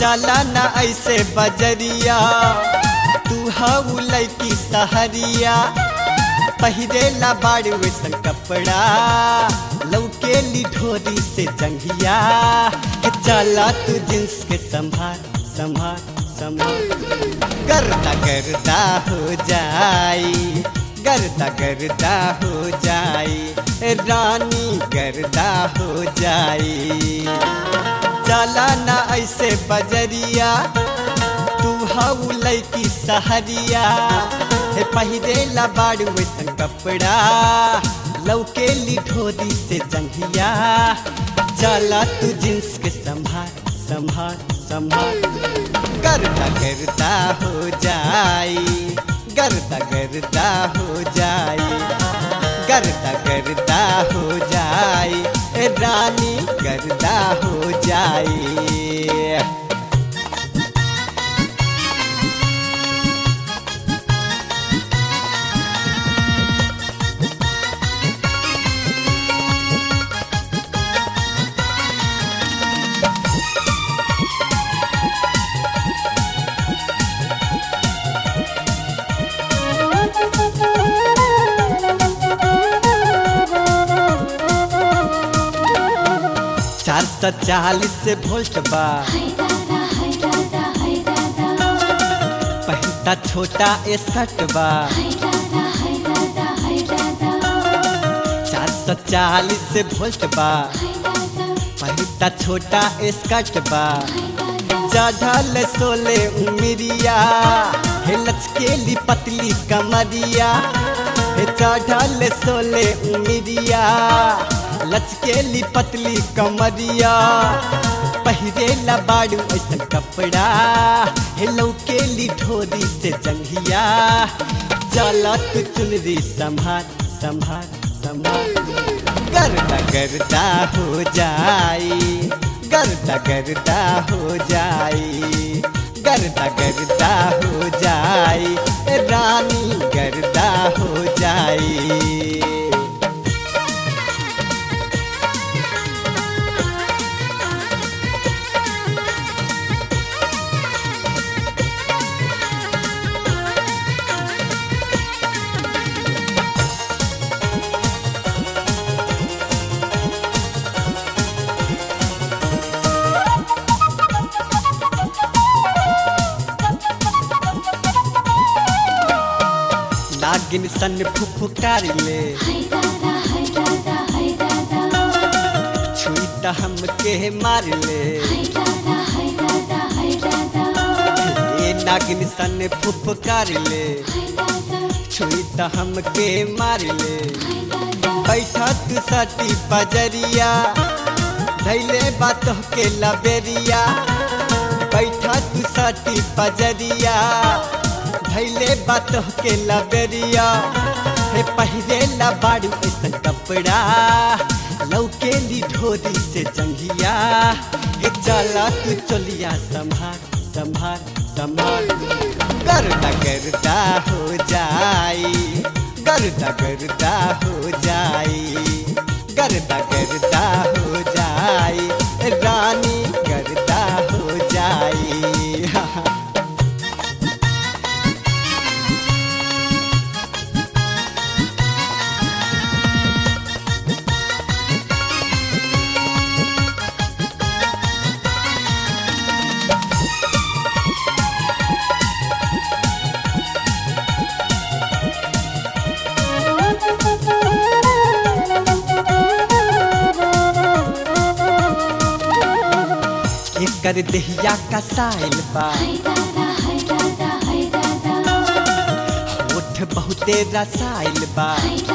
चला ना ऐसे बजरिया तू हऊ लैकी सहरिया पहिरेला बाड़ वैसन कपड़ा लौकेली ढोरी से जंघिया के चला तू जींस के संभार संभार संभार गर्दा गर्दा हो जाई गर्दा गर्दा हो जाई रानी गर्दा हो जाई चला ना ऐसे बजरिया तू हऊ लैकी सहरिया हे पहिरेला बाड़ू वैसन कपड़ा लौकेली ढोरी से जंघिया चला तू जींस के संभार संभार संभार गर्दा गर्दा हो जाई गर्दा गर्दा हो जाई गर्दा गर्दा हो जाई ए रानी गर्दा हो जाई चार सौ चालीस से वोल्ट बा पहिता छोटा एसट बा चार सौ चालीस से वोल्ट बा पहिता छोटा एस्कट बा चढ़ल सोले उमिरिया हे लचकेली पतली कमरिया हे चढ़ल सोले उमिरिया लचकेली पतली कमरिया पहिरेला बाड़ू ऐसा कपड़ा हे लौकेली ढोरी से जंघिया चलत चुनरी संभार संभार संभार गर्दा गर्दा हो जाई गर्दा गर्दा हो जाई गर्दा गर्दा हो जाई ए रानी गर्दा हो जाई नागिन सन फुफुकारी ले छुई त हमके मार ले ए नागिन सन फुफुकारी ले छुई त हमके मार ले बैठा तू सटी पजरिया धैले बात के लबेरिया बैठा तू सटी पजरिया धैले बात के लबेरिया हे पहिरेला बाड़ू ऐसा कपड़ा लौकेली ढोरी से जंघिया हे चला तू चलिया संभार संभार संभार गर्दा गर्दा हो जाई गर्दा गर्दा हो जाई गर्दा गर्दा हो जाई रानी गर्दा हो जाई एकर देहिया का साइल बा होठ बहुते रसाइल बा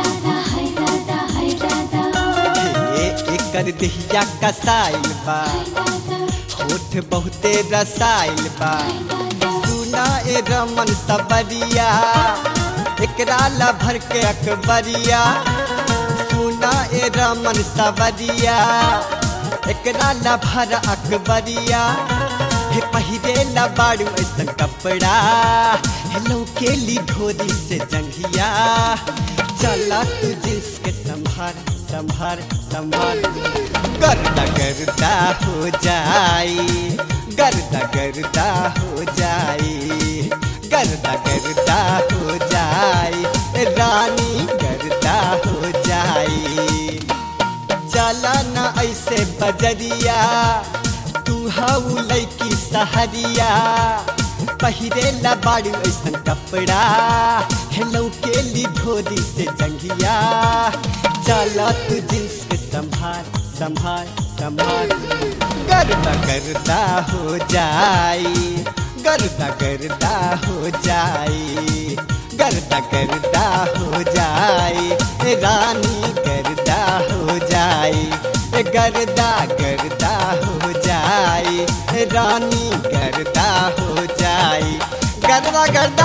हे एकर देहिया का साइल बा होठ बहुते रसाइल बा सुना ए रमन सबरिया एकरा ला भर के अकबरिया सुना ए रमन सबरिया एकरा ला भर अकबरिया हे पहिरेला बाड़ू ऐसा कपड़ा हे लौकेली ढोरी से जंघिया चला तू जींस के संभार संभार संभार गर्दा गर्दा हो जाई गर्दा गर्दा हो जाई गर्दा गर्दा हो जाई रानी गर्दा हो जाई चला ना ऐसे बजरिया तू हऊ लैकी सहरिया पहिरे ला बाड़ू ऐसन कपड़ा हेलो के ली धोरी से जंगिया चला तू जींस के संभाल संभाल संभाल गर्दा गर्दा हो जाई गर्दा गर्दा हो जाई गर्दा गर्दा हो जाई रानी गर्दा हो जाई गर्दा गर्दा हो जाई रानी गर्दा हो जाई गर्दा गर्दा